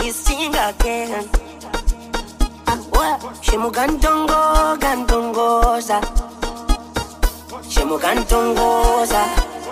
sing again. Shemu gantongo, gantongoza. Shemu gantongoza.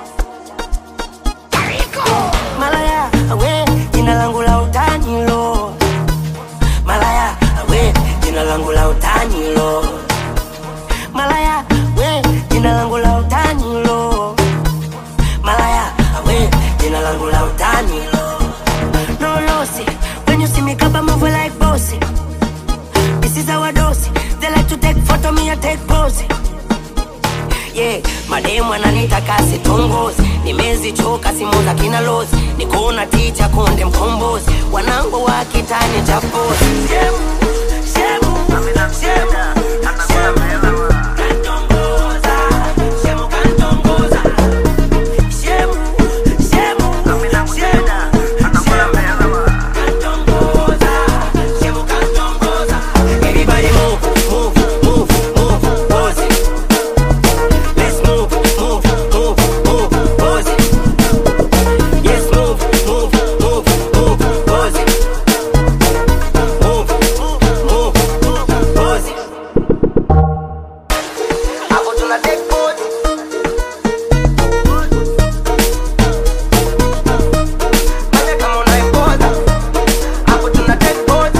Malaya, we, jina langu la utani lo. Malaya, we, jina langu la utani lo. Malaya, we, jina langu la utani lo. Malaya, we, jina langu la utani lo. No lossy, when you see me kaba move like bossy. This is our dose. They like to take photo, me I take pose. Yeah, mademu ananitaka sitongozi, nimezichoka simu za kina lozi, nikona ticha konde mkombozi, wanangu wa kitani cha pozi. Shemu, shemu, shemu, shemu. Kantongoza, shemu kantongoza. Shemu, shemu, shemu, kantongoza, shemu kantongoza. Everybody move, move, move, move, pose it. Let's move, move, move, move, pose it. Yes, move, move, move, move, pose it. Move, move, move, pose it. Hapo tuna take pose. Fanya kama unaipoza. Hapo tuna take pose.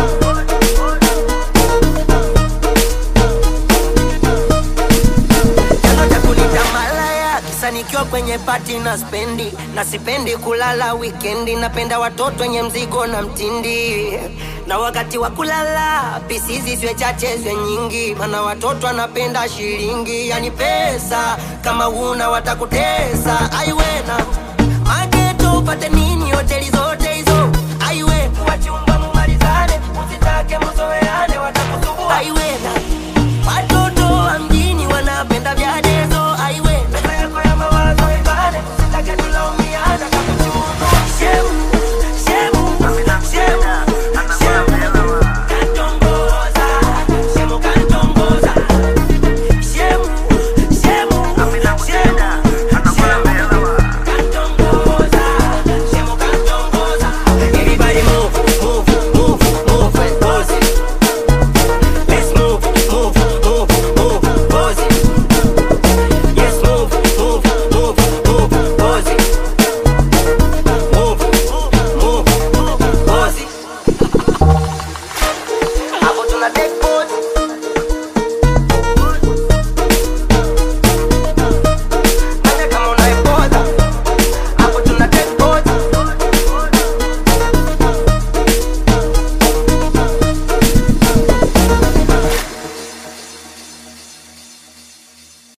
chanzo cha kunita malaya kisa nikiwa kwenye pati na spendi na sipendi kulala wikendi napenda watoto wenye mzigo na mtindi na wakati wa kulala pisizi zwe chache zwe nyingi mana watoto anapenda shilingi yani pesa kama una watakutesa aiwe